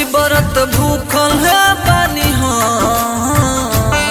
व्रत भूखल है बानी हम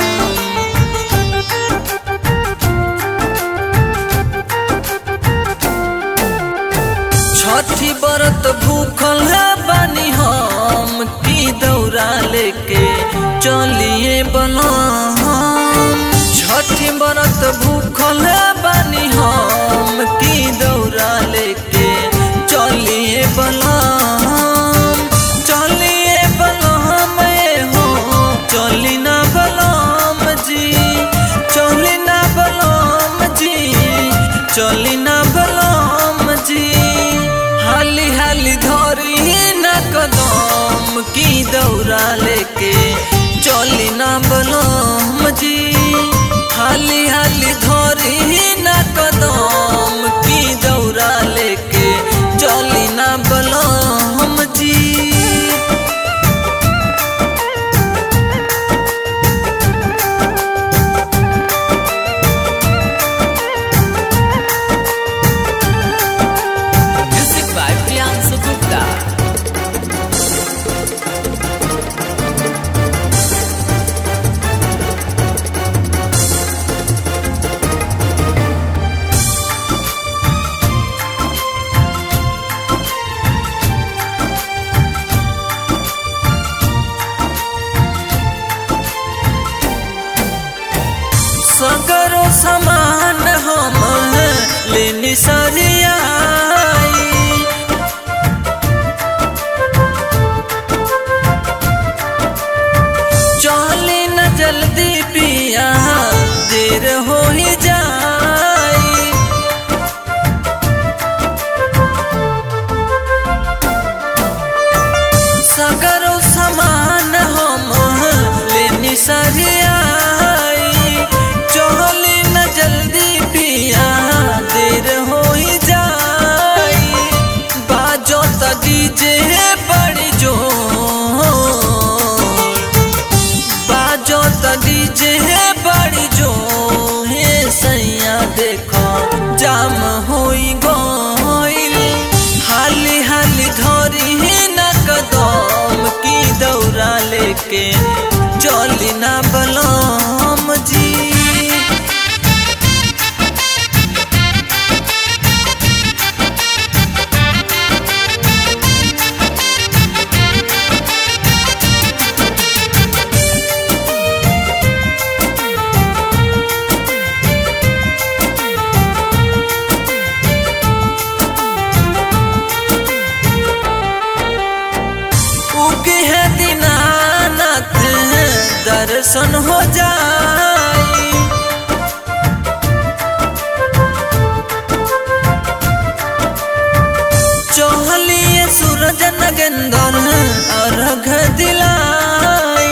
छठी व्रत भूखल है बानी हम की दौरा लेके चलिए बलम छठी व्रत भूखल है बानी हम की दौरा लेके चलिए बलम चलिए बलम हो चली ना बलम जी चली ना बलम जी चली ना बलम जी हाली हाली धरी ना कदम की दौरा लेके चली ना बलम जी हाली हाली धरी ना कदम की दौरा लेके चली ना बलम जी Music by Priyansu Gupta. सगरो समान हम लेनी सरियाई चली न जल्दी पिया देर हो ही जाई सगरो समान हम लेनी सरियाई चली न जल्दी पिया देर हो ही जाई बाजो त डीजे बड़ी जो बाजो त डीजे बड़ी जो हे सैया देखो जाम होई गइल हाली हाली धरी न कदम की दौरा लेके चली ना बलम जी उगे है दीनानाथ दर्शन हो जाई चहलिए सूरज नगेंदर अर्घ दिलाई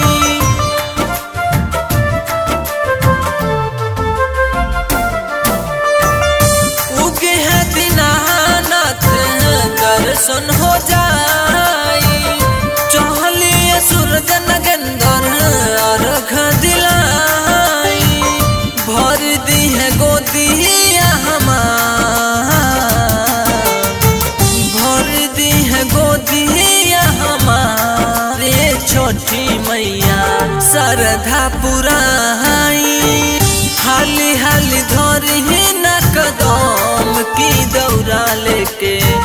उगे है दीनानाथ दर्शन हो जाई चहलिए सूरज नगेंदर अर्घ दिलाई भर दी है गोदिया हमार भर दी है गोदिया हमारे छोटी मैया सरधा पुराई हाली हाली धरी न कदम की दौरा लेके